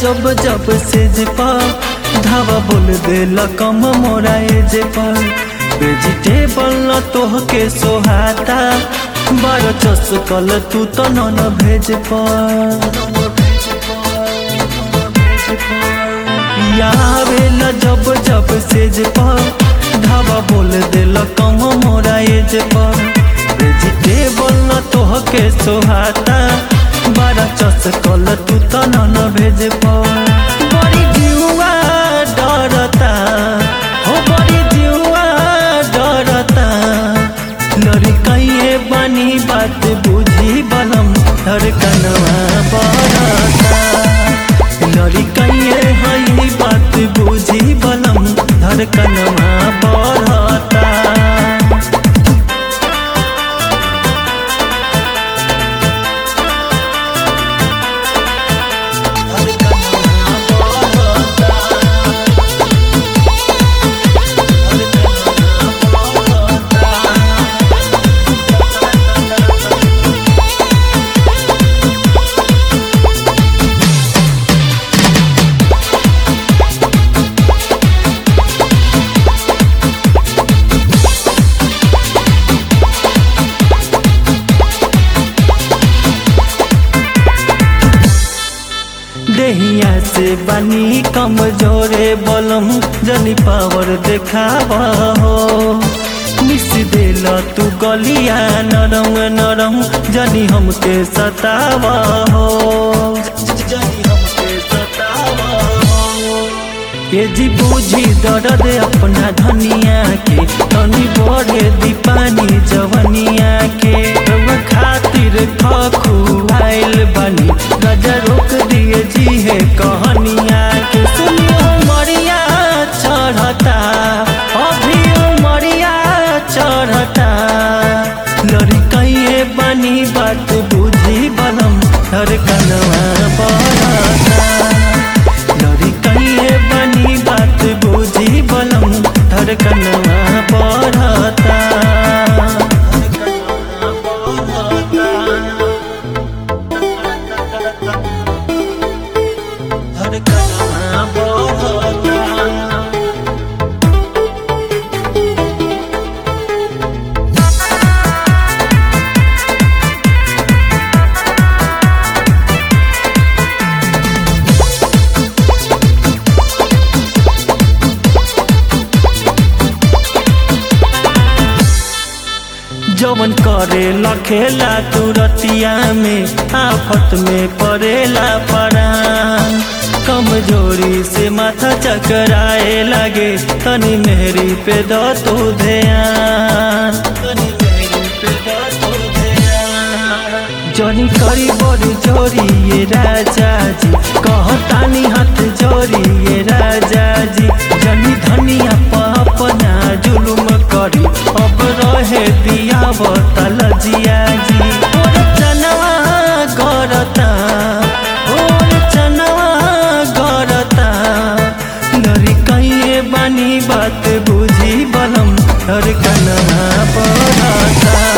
जब जब सेज पर धावा बोल देला कम मोरा एज पर वेजिटेबल न तोहके सोहाता बार चस कल तू तो न भेज आवेला जब जब सेज पर धावा बोल देला कम मोरा एज पर वेजिटेबल न तोहके सोहाता बारा चस कल तू तो न भेज बड़ी जुआ डरता हो बड़ी जुआ डरता लड़कइए बनी बात बुझी बलम धड़कनवा बरता लड़कइए हई बात बुझी बलम धड़कनवा बढ़ता देहिया से बनी कमजोरे बलम जनी पावर देखावा हो मिस देला तू गलिया नरम नरम जनी हमके सतावा हो जनी हमके सतावा हो ये जी बूझी दर्द अपना धनिया के तनी बढ़े दीपानी जवनिया के रउआ खातिर खखुआइल बनी गजा रोक दिए जी है कहनिया के सुनियो मरिया चढ़ता अभी मरिया चढ़ता लड़कइए बनी बात बुझी बलम धड़कनवा बढ़ता लड़कइए बनी बात बुझी बलम धड़कनवा बढ़ता धड़कनवा बढ़ता जवन करे लखेला तुरतिया में आफत में पड़ेला परान कमजोरी से माथा चकराए लगे तनी मेहरी पे दो तू ध्यान तनी मेहरी पे दो तू ध्यान जनी करी बड़ी जोरी ये राजा जी कहतानी हाथ जोरी ये राजा जी जनी धनिया अपना जुलुम करी अब रहे दिया बतल जिया जी और चनवा गरता और चनवा गरता लड़ी कहिए बानी बात बुझी बलम धड़कनवा पड़ता